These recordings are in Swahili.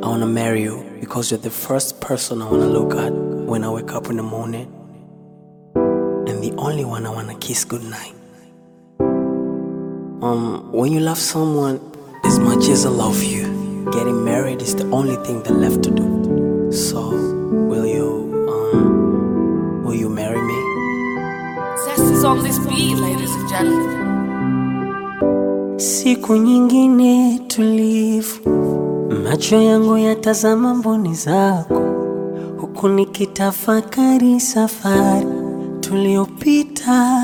I wanna marry you because you're the first person I wanna look at when I wake up in the morning, and the only one I wanna kiss goodnight. Um, when you love someone as much as I love you, getting married is the only thing that left to do. So, will you, um, will you marry me? Zest is on this beat, ladies and gentlemen. Siku nyingine tulivu, macho yangu yatazama mboni zako, huku nikitafakari safari tuliyopita.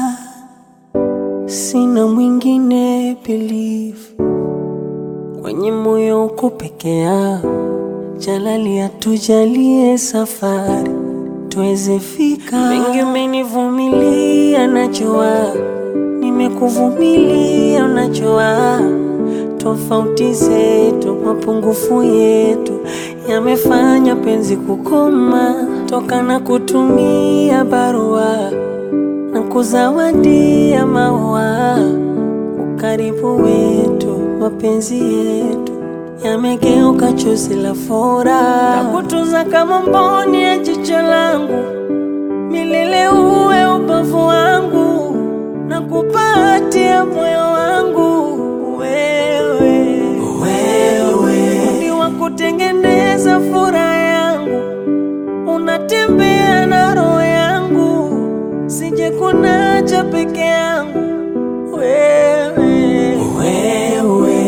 Sina mwingine believe, kwenye moyo uko peke yao. Jalali atujalie safari tuweze fika. Mengi umenivumilia, najua nimekuvumilia, unajua tofauti zetu, mapungufu yetu yamefanya penzi kukoma, toka na kutumia barua na kuzawadia maua. Ukaribu wetu, mapenzi yetu yamegeuka chozi la furaha, nakutunza kama mboni ya jicho langu, milele uwe ubavu wangu, na kupatia moyo wangu wewe, wewe ni wa kutengeneza furaha yangu, unatembea na roho yangu, sije kunacha peke yangu wewe, wewe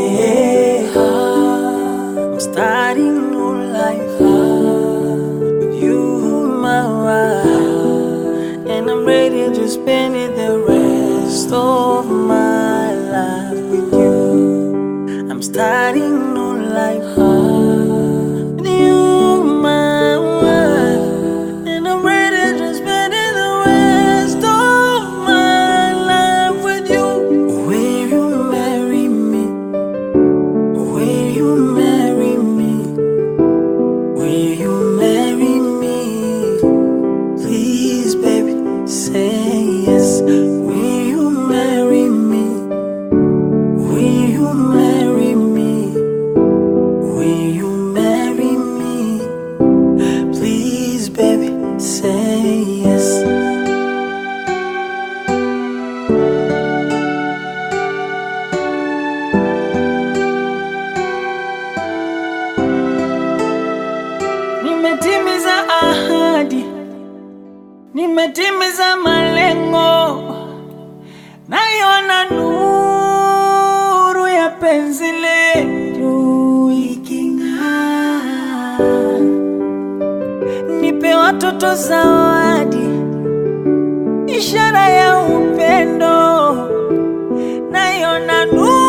I'm starting new life with you, my wife, and I'm ready to spend it the rest of my life with you. I'm starting new life with you, my wife, and I'm ready to spend it the rest of my life with you. Will you marry me? Will you marry me? Will you marry me? Please, baby, say yes. Will you marry me? Will you marry me? Will you marry me? Please, baby, say yes. Nimetimiza ahadi, nimetimiza malengo, naiona nuru ya penzi letu iking'aa. Nipe watoto zawadi, ishara ya upendo, naiona nuru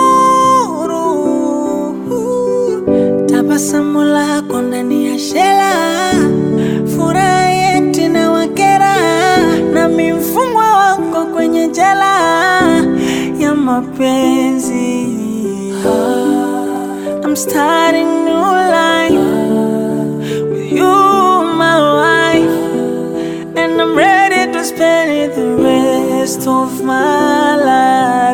tabasamu lako ndani ya shela, furaha yetu na wakera, nami mfungwa wako kwenye jela ya mapenzi. I'm starting new life with you, my wife, and I'm ready to spend it the rest of my life.